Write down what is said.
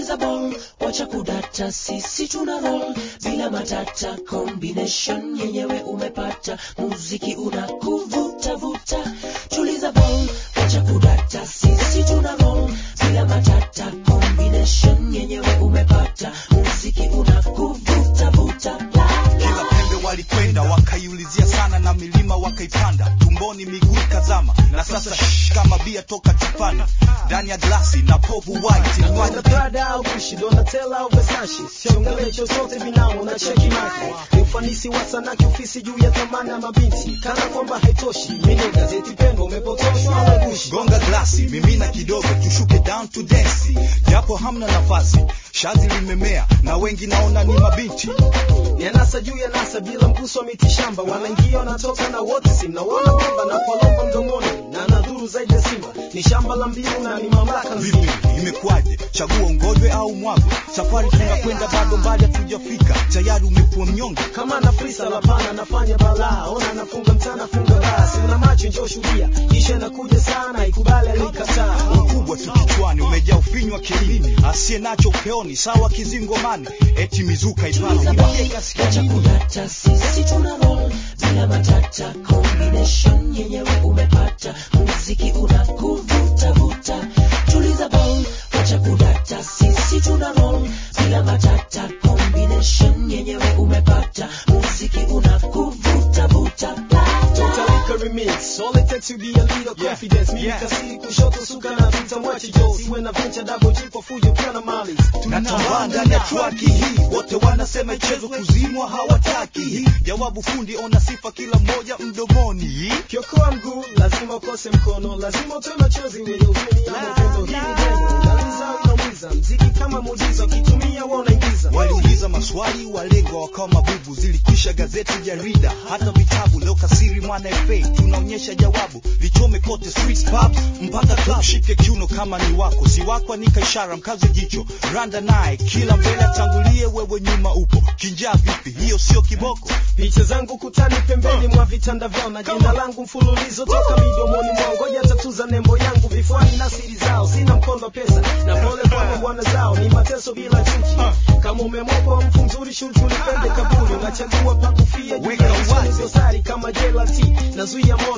tuliza ball wacha kudata sisi tuna roll bila matata combination yenyewe umepata muziki unakuvuta vuta tuliza ball wacha kudata sisi tuna roll bila matata combination yenyewe umepata muziki unakuvuta vuta la, kila la. pembe walikwenda wakaiulizia sana na milima wakaipanda tumboni miguu ikazama na sasa shh, kama bia toka chupani ndani ya glasi na povu white Wana Inywaji Prada au Gucci, Donatella au Versace, siongele chochote vinao na cheki maki. Ni ufanisi wa sanaa kiofisi juu ya thamani ya mabinti, kana kwamba haitoshi. Mimi gazeti pendwa, umepotoshwa au gushi? gonga glasi mimina kidogo tushuke down to dance japo hamna nafasi shazi limemea na wengi naona ni mabinti Ni anasa juu ya nasa bila mguso wa miti shamba, wanaingia wanatoka na wote, si mnaona kwamba na palomba mdomoni na nadhuru zaidi ya simba. Ni shamba la mbiu na ni mamlaka vipi nzima. imekwaje chagua ungojwe au mwagwe safari tunakwenda bado mbali hatujafika tayari umekuwa mnyonge kama na frisa lapana nafanya balaa ona nafunga mtana funga basi una macho njoo shuhudia kisha nakuja sana ikubali alikataa ukubwa tu kichwani umejaa ufinywa kilini asiye nacho upeoni sawa kizingomani eti mizuka ipana wacha kudata sisi tuna roll bila matata combination yenyewe umepata muziki unakuvuta vuta tuliza ball wacha kudata sisi tuna roll bila matata combination yenyewe umepata muziki unakuvuta vuta la, la. Tutalika remix all it takes to be a leader Yeah, confidence mimi yeah. kasiri kushoto suka na vita mwachi jo siwe na venture double G kwa fujo pia na mali natambaa ndani ya traki hii wote wanasema ichezo kuzimwa hawataki jawabu fundi ona sifa kila mmoja mdomoni kiokoa mguu lazima ukose mkono lazima utoe machozi wenye huzuni ama upendo hii ni demo inaliza au inaumiza mziki kama muujiza ukitumia wewe unaingiza waliuliza maswali walengwa wakawa mabubu zilikwisha gazeti jarida hata vitabu leo kasiri mwana fa tunaonyesha jawabu lichome kote streets pubs mpaka club shike kiuno kama ni wako si wako anika ishara mkaze jicho randa naye kila mbele atangulie wewe nyuma upo kinjaa vipi hiyo sio kiboko picha zangu kutani pembeni mwa vitanda vyao na jina langu mfululizo toka midomoni mwao ngoja tatuza nembo yangu vifuani na siri zao sina mkondo wa pesa na pole kwa bwana zao ni mateso bila chuki kama umemwopa mfu mzuri shughuli ulipende kaburi unachagua pa kufia juu Weka ya wazi. usoni dosari kama jelati nazuia moyo